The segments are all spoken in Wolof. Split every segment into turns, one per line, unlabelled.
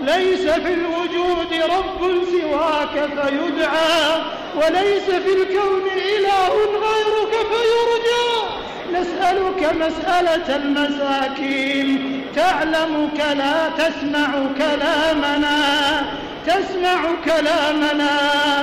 ليس في الوجود رب سواك فيدعى وليس في الكون إله غيرك فيرجى نسألك مسألة المساكين تعلمك لا تسمع كلامنا تسمع كلامنا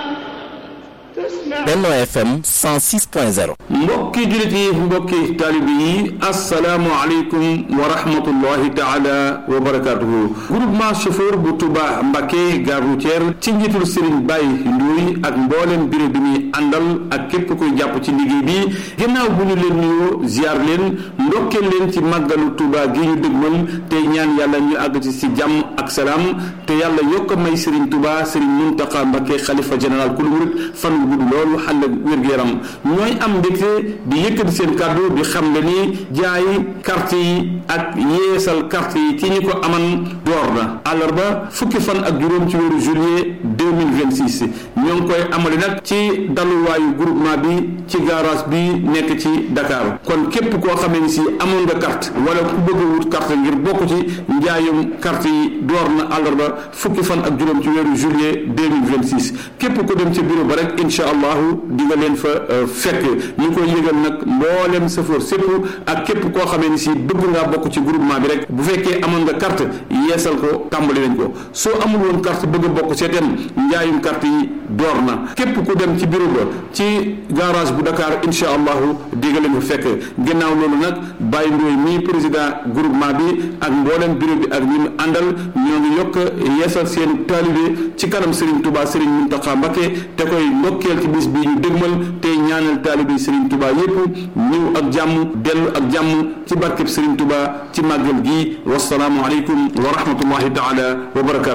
تسمع
Benno FM 106.0
mbokki jullit yi mbokki taalibe yi asalaamualeykum wa rahmatullahi taala wa barakatuhu groupement chauffeur bu Touba Mbacké gare routière ci njiitul Serigne Baye Ndoye ak mboolem bureau bi muy àndal ak képp koy jàpp ci liggéey bi ginnaaw bu ñu leen nuyoo ziar leen ndokkeel leen ci màggalu Touba gi ñu dëgmal te ñaan yàlla ñu àgg ci si jàmm ak salaam te yàlla yokk a may Serigne Touba Serigne Mountakha Mbacké xalifa général ku lu murit fan wu gudd loolu xàll wér-gu-yaram ñooy am mbégte di yëkkati seen kàddu di xam le ni jaay carte yi ak yeesal carte yi ci ñi ko aman door na àllarba fukki fan ak juróom ci weeru juillet 2026 ñoo ngi koy amali nag ci daluwaayu groupement bi ci garage bi nekk ci Dakar kon képp koo xamee ni si amoon nga carte wala ku bëgg a wut carte ngir bokk ci njaayum carte yi door na àllarba fukki fan ak juróom ci weeru juillet 2026 képp ko dem ci bureau ba rek incha allahu di nga leen fa fekk ñu koy yëgal nag mboolem safoor sépp ak képp koo xamee ni si bëgg ngaa bokk ci groupement bi rek bu fekkee amoon nga carte yeesal ko tàmbali nañ ko soo amul woon carte bëgg a bokk seetem njaayum carte yi door na képp ku dem ci bureau ba ci garage bu Dakar incha allahu di nga leen fa fekk ginnaaw loolu nag Baye Ndoye mii président groupement bi ak mboolem bureau bi ak ñi mu àndal ñoo ngi yokk yeesal seen taalibe ci kanam Serigne Touba Serigne Mountakha Mbacké te koy ndokkeel ci bis bi ñu dégmal te ñaanal taalibe Serigne Touba yépp ñëw ak jàmm dellu ak jàmm ci barkeb Serigne Touba ci màggal gi wasalaamu aleykum wa rahmatullahi taala wa barakatu